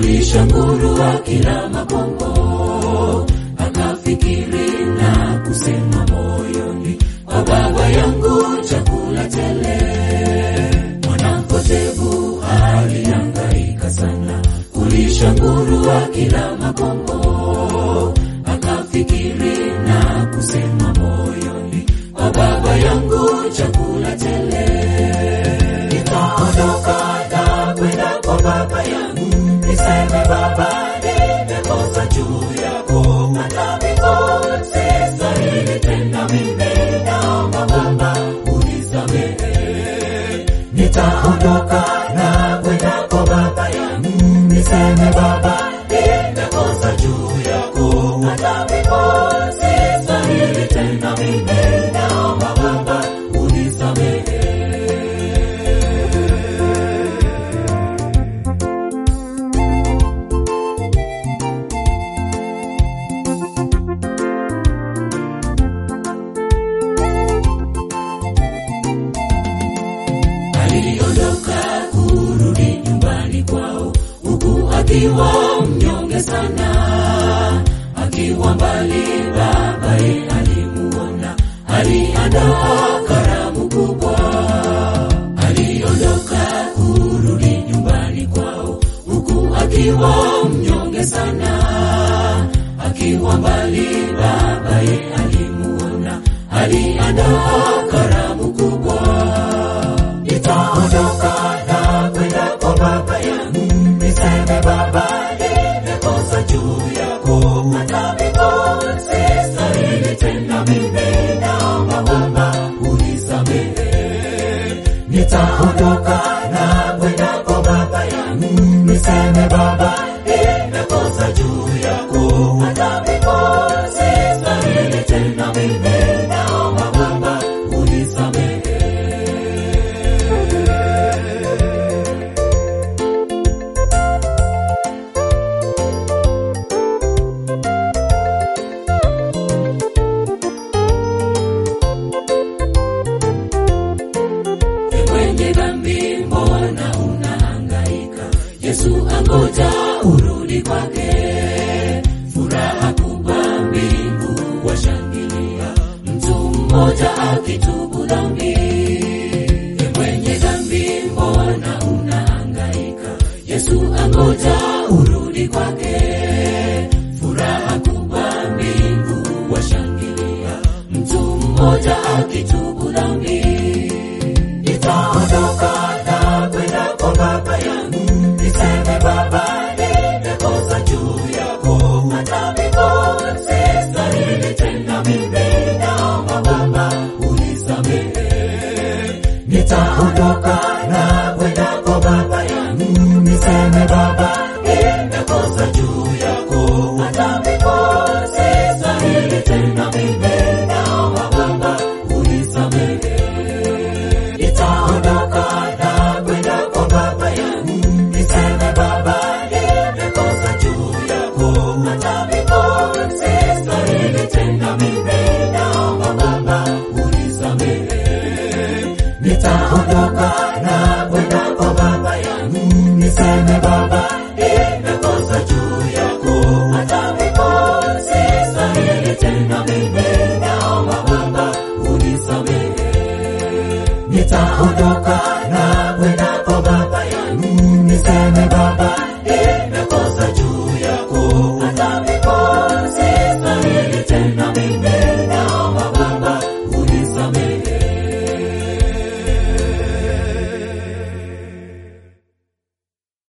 kulisha nguruwa kila makombo, akafikiri na kusema moyoni, kwa baba yangu chakula tele. Mwanampotevu alihangaika sana kulisha nguruwa kila makombo, akafikiri na kusema moyoni, kwa baba yangu chakula tele. Nitaondoka na kwenda kwa baba yangu, niseme baba, nimekosa juu yako, hata mimi sistahili tena, mimi naomba Baba unisamehe. Nitaondoka na kwenda kwa baba yangu, niseme baba, nimekosa juu yako, hata mimi sistahili tena, mimi naomba Baba unisamehe. aliondoka kurudi nyumbani kwao, huku akiwa mnyonge sana, akiwa mbali babaye alimuona, aliandaa karamu kubwa. Aliondoka kurudi nyumbani kwao, huku akiwa mnyonge sana, akiwa mbali babaye alimuona, aliandaa karamu kubwa nitaondoka na kwenda kwa baba yangu, niseme baba, nimekosa juu yako, hata mimi sistahili tena, mimi naomba Baba unisamehe. Nitaondoka na kwenda kwa baba yangu, niseme baba, nimekosa juu yako, hata mimi sistahili tena, mimi naomba Baba unisamehe. mwenye dhambi, mbona unahangaika? Yesu angoja urudi kwake, furaha kubwa mbingu washangilia, mtu mmoja akitubu dhambi. E mwenye dhambi, mbona unahangaika? Yesu angoja urudi kwake, furaha kubwa mbingu washangilia, mtu mmoja akitubu dhambi nitaondoka na kwenda kwa baba yangu, niseme baba, nimekosa juu yako, hata mimi sistahili tena, mimi naomba Baba unisamehe. Nitaondoka na kwenda kwa baba yangu, niseme baba, nimekosa juu yako, hata mimi sistahili tena, mimi naomba Baba unisamehe nitaondoka na kwenda kwa baba yangu, niseme baba, nimekosa juu yako, hata mimi sistahili tena, mimi naomba Baba unisamehe. Nitaondoka na kwenda kwa baba yangu, niseme baba, nimekosa juu yako, hata mimi sistahili tena, mimi naomba Baba unisamehe nitaondoka na kwenda kwa baba yangu, niseme baba,